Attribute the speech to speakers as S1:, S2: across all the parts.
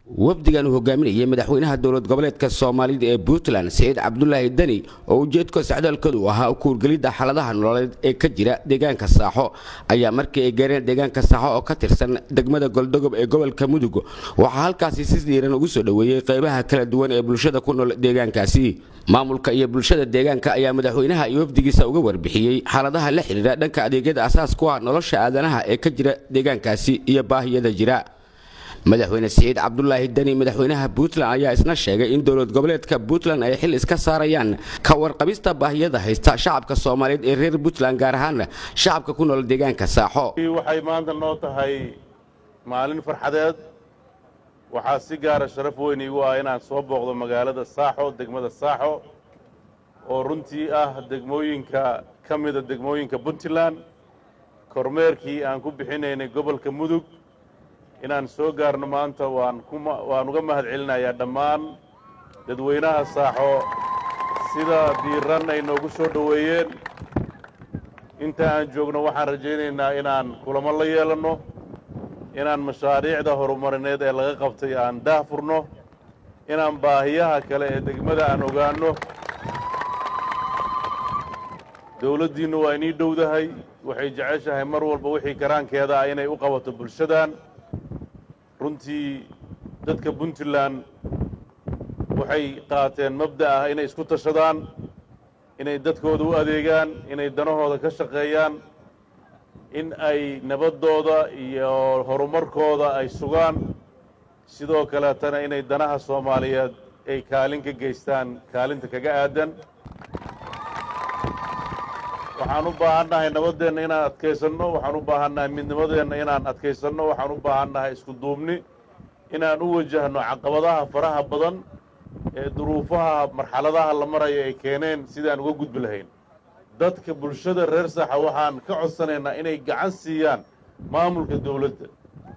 S1: wafdigan uu hogaaminayay madaxweynaha dowlad goboleedka soomaalida ee puntland saciid cabdulaahi deni oo ujeedka socdaalkoodu ahaa kuurgelidda xaaladaha nololeed ee ka jira deegaanka saaxo ayaa markii ay gaareen deegaanka saaxo oo ka tirsan degmada goldogob ee gobolka mudug waxaa halkaasi si dhiiran ugu soo dhoweeyey qaybaha kala duwan ee bulshada ku nool deegaankaasi maamulka iyo bulshada deegaanka ayaa madaxweynaha iyo wafdigiisa uga warbixiyey xaaladaha la xidhiira dhanka adeegyada asaas ku ah nolosha aadanaha ee ka jira deegaankaasi iyo baahiyada jira madaxweyne siciid cabdulaahi deni madaxweynaha puntland ayaa isna sheegay in dowlad goboleedka puntland ay xil iska saarayaan ka warqabista baahiyada haysta shacabka soomaaliyeed ee reer puntland gaar ahaana shacabka ku nool deegaanka saaxo
S2: waxay maanta noo tahay maalin farxadeed waxaa si gaara sharaf weyn iigu ah inaan soo booqdo magaalada saaxo degmada saaxo oo runtii ah degmooyinka ka mida degmooyinka puntland kormeerkii aan ku bixinaynay gobolka mudug inaan soo gaarno maanta waan waan uga mahad celinayaa dhammaan dadweynaha saaxo sida diiran ay noogu soo dhoweeyeen inta aan joogno waxaan rajaynaynaa inaan kulamo la yeelanno inaan mashaariicda horumarineed ee laga qabtay aan daah furno inaan baahiyaha kale ee degmada aan ogaanno dawladdiinnu waa inii dhowdahay waxay jeceshahay mar walba wixii karaankeeda ah inay u qabato bulshadan runtii dadka puntland waxay qaateen mabda ah inay isku tashadaan inay dadkooda u adeegaan inay danahooda ka shaqeeyaan in ay nabaddooda iyo horumarkooda ay sugaan sidoo kaleetana inay danaha soomaaliyeed ay kaalin ka geystaan kaalinta kaga aadan waxaan u baahannahay nabaddeenna inaan adkaysanno waxaan u baahannahay midnimadeenna inaan adkaysanno waxaan u baahannahay isku duubni inaan u wajahno caqabadaha faraha badan ee duruufaha marxaladaha la maraya ay keeneen sidaan uga gudbi lahayn dadka bulshada reer saxa waxaan ka codsanaynaa inay gacan siiyaan maamulka dawladda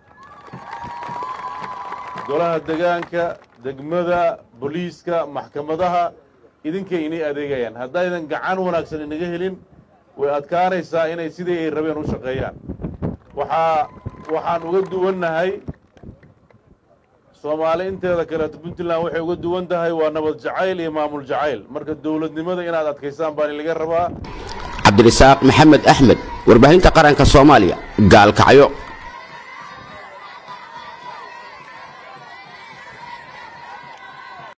S2: golaha degaanka degmada booliiska maxkamadaha idinkay inay adeegayaan haddaydan gacan wanaagsan inaga helin way adkaanaysaa inay sidii ay rabeen u shaqeeyaan waxaa waxaan uga duwannahay soomaali inteeda kaleeto puntland waxay uga duwan tahay waa nabad jacayl iyo maamul jacayl marka dawladnimada inaad adkaysaan baan laga rabaa
S1: cabdirasaaq maxamed axmed warbaahinta qaranka soomaaliya gaalkacyo